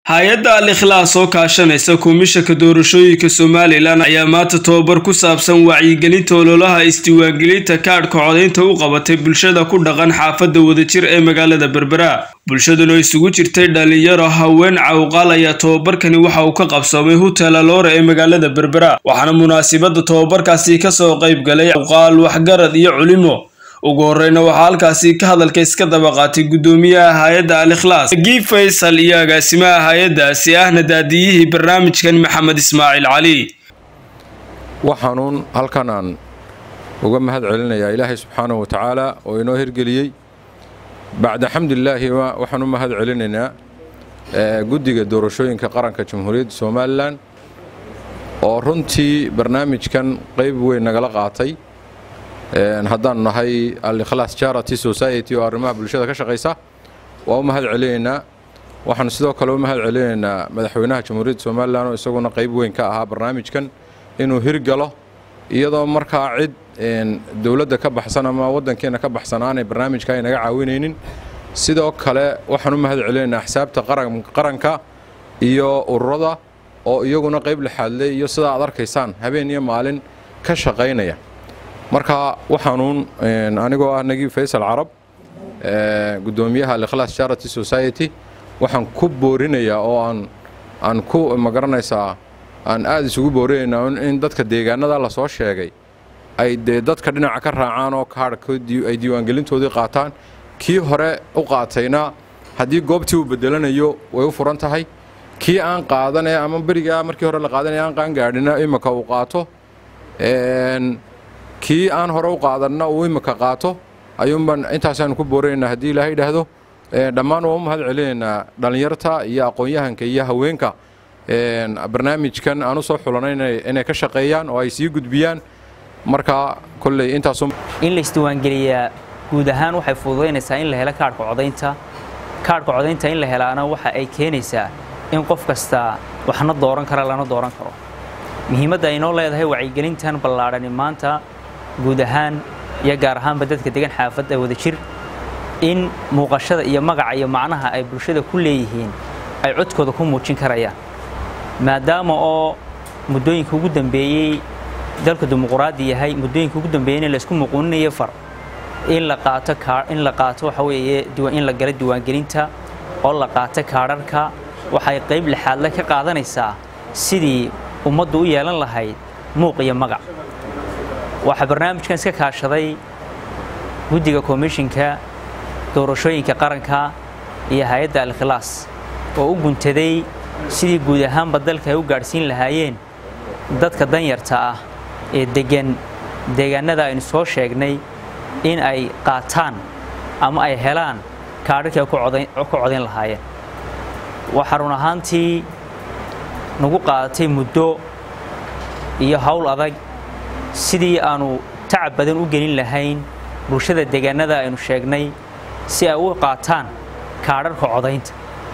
hay-adda al ikhlaas oo kaashanaysa kuumishanka doorashooyinka somalilan ayaa maanta tobabar ku saabsan wacyigelinta ololaha isdiiwaangelinta kaadhka codaynta u qabatay bulshada ku dhaqan xaafadda wadajir ee magaalada berbera bulshadan oo isugu jirtay dhalinyaro haween cawqaal ayaa tobabarkani waxa uu ka qabsoomay hotel aloora ee magaalada berbera waxaana munaasibadda tobabarkaasi kasoo qayb galay cawqaal waxgarad iyo culimo ugu horeyna waxaa halkaasi ka hadalka iska daba qaatay guddoomiyaha hay-adda al ikhlaas gii faysal iyo agaasimaha hay-addaasi ahna daadiyihii barnaamijkan maxamed ismaaciil cali waxaanuun halkan aan uga mahad celinayaa ilaahay subxaanahu watacaala oo inoo hirgeliyey bacda xamdulilaahi waxaan u mahad celinaynaa guddiga doorashooyinka qaranka jamhuuriyadda somalilan oo runtii barnaamijkan qayb weyn nagala qaatay haddaanu nahay al-ikhlaas charity society oo arrimaha bulshada ka shaqaysa waa u mahad celinaynaa waxaanu sidoo kale u mahad celinaynaa madaxweynaha jamhuuriyadda somalilan oo isaguna qayb weyn ka ahaa barnaamijkan inuu hirgalo iyadoo markaa cid dowladda ka baxsan ama waddankeenna ka baxsan aanay barnaamijka ay naga caawinaynin sidoo kale waxaan u mahad celinaynaa axsaabta qaranka iyo ururada oo iyaguna qayb lixaadley iyo sidaa aad arkaysaan habeen iyo maalin ka shaqaynaya marka waxaanuun anigoo ah nagiib faysal carab guddoomiyaha al-ikhlaas charity society waxaan ku boorinayaa oo aan aan ku magaranaysaa aan aada isugu boorinaynaa in dadka deegaanada la soo sheegay ay dee dadka dhinaca ka raacaan oo kaadhka ay diiwaangelintoodii qaataan kii hore u qaatayna haddii goobtii uu bedelanayo way u furan tahay kii aan qaadanee ama berigaa markii hore la qaadanaya aan qaangaadhina imika uu qaato kii aan hore u qaadanna uu imika qaato ayuunbaan intaasaanu ku booranaynaa haddii ilaahay idhaahdo dhammaan waa u mahad celinaynaa dhallinyarta iyo aqoon-yahanka iyo haweenka barnaamijkan aan u soo xulanay inay ka shaqeeyaan oo ay sii gudbiyaan marka kolley intaasu in la isdiiwaangeliyaa guud ahaan waxay fududaynaysaa in la helo kaadhka codaynta kaadhka codaynta in la helaana waxa ay keenaysaa in qof kasta waxna dooran kara lana dooran karo muhiimadda ay noo leedahay wacyigelintan ballaadhani maanta guud ahaan iyo gaar ahaanba dadka degan xaafadda wadajir in muuqashada iyo magaca iyo macnaha ay bulshada ku leeyihiin ay codkooda ku muujin karayaan maadaama oo muddooyinka ugu dambeeyey dalka dimuquraadi yahay muddooyinka ugu dambeeyeyna laysku muquuninayo far in la qaato in la qaato waxa weeye in la galo diiwaangelinta oo la qaato kaadharka waxay qayb lixaadle ka qaadanaysaa sidii ummaddu u yeelan lahayd muuq iyo magac waxaa barnaamijkan iska kaashaday guddiga komishinka doorashooyinka qaranka iyo hay-adda al-ikhlaas oo u guntaday sidii guud ahaanba dalka ay u gaadhsiin lahaayeen dadka danyarta ah ee deggan deegaanada aynu soo sheegnay in ay qaataan ama ay helaan kaadharkii ay ku codayn lahaayeen waxaa run ahaantii nagu qaadatay muddo iyo hawl adag sidii aanu tacab badan u gelin lahayn bulshada deegaanada aynu sheegnay si ay u qaataan kaadharka codaynta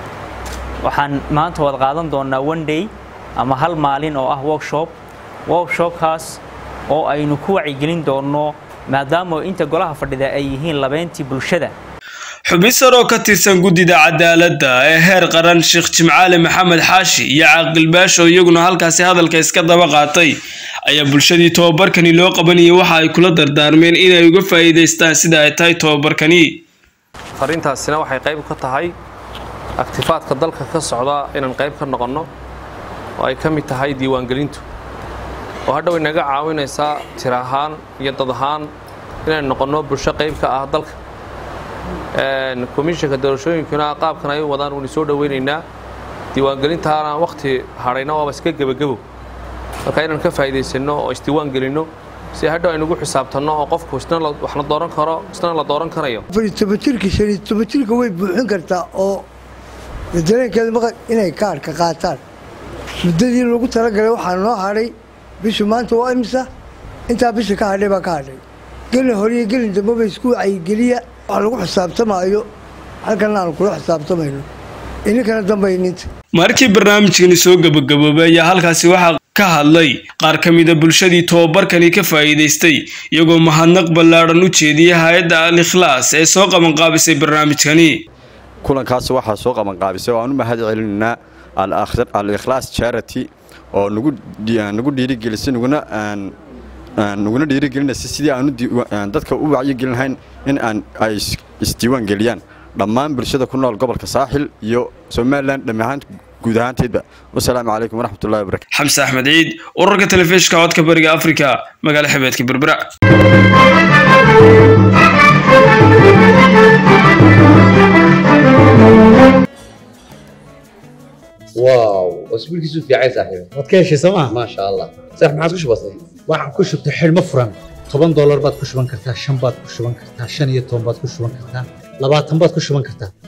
waxaan maanta wad qaadan doonnaa one-day ama hal maalin oo ah workshop workshopkaas oo aynu ku wacyigelin doonno maadaama inta golaha fadhida ay yihiin labeyntii bulshada xubisar oo ka tirsan guddida cadaaladda ee heer qaran sheekh jimcaale maxamed xaashi iyo caaqil baash oo iyaguna halkaasi hadalka iska daba qaatay ayaa bulshadii tobabarkani loo qabanayay waxa ay kula dardaarmeen inay uga faa'iidaystaan sida ay tahay tobabarkani arrintaasina waxay qayb ka tahay aktifaadka dalka ka socda inaan qayb ka noqonno oo ay ka mid tahay diiwaangelintu oo hadhow inaga caawinaysaa tir ahaan iyo dad ahaan inaynu noqonno bulsho qayb ka ah dalka komishanka doorashooyinkuna qaabkan ay u wadaan waynu soo dhowaynaynaa diiwaangelintaana wakhti hadhayna waaba iska gebagebo marka inaan ka faa'iidaysanno oo isdiiwaan gelinno si hadhow aynugu xisaabtanno oo qofku isna waxna dooran karo isna la dooran karayo tobatirka shaniyo tobatirka way buuxin kartaa oo dareenkeeda maqan inay kaarhka qaataan muddadii lagu talagalay waxaa noo hadhay bishu maanta waa imisa intaa bisha ka hadhay baa ka hadhay gelin horiyo gelin dambeba isku wacyigeliya wax lagu xisaabtamaayo halkanna aanu kula xisaabtamayno ininkana dambayninta markii barnaamijkani soo gebagaboobay ayaa halkaasi waxaa ka hadlay qaar ka mida bulshadii tobabarkani ka faa'iidaystay iyagoo mahadnaq ballaadhan u jeediyay hay-adda al ikhlaas ee soo qabanqaabisay barnaamijkani kulankaas waxaa soo qabanqaabisay oo aan u mahad celinaynaa al-ikhlaas charity oo nagu nagu dhiirigelisay naguna naguna dhiirigelinaysa sidii aanu dadka u wacyigelin lahayn in aan ay isdiiwaan geliyaan dhammaan bulshada ku nool gobolka saaxil iyo somalilan dhammaan guud ahaanteedba wasalaamu calaykum waraxmatullahi wabarakatu xamse axmed ciid urarka telefishinka codka bariga afrika magaalo xebeedka berbera واو اسبوعك في عايز صاحبي waad ka heshay sooma ما شاء الله صح ما عاد كش بسيط waxaan ku shubtay xidhmo furan toban doolar baad ku shuban kartaa shan baad ku shuban kartaa shan iyo toban baad ku shuban kartaa labaatan baad ku shuban kartaa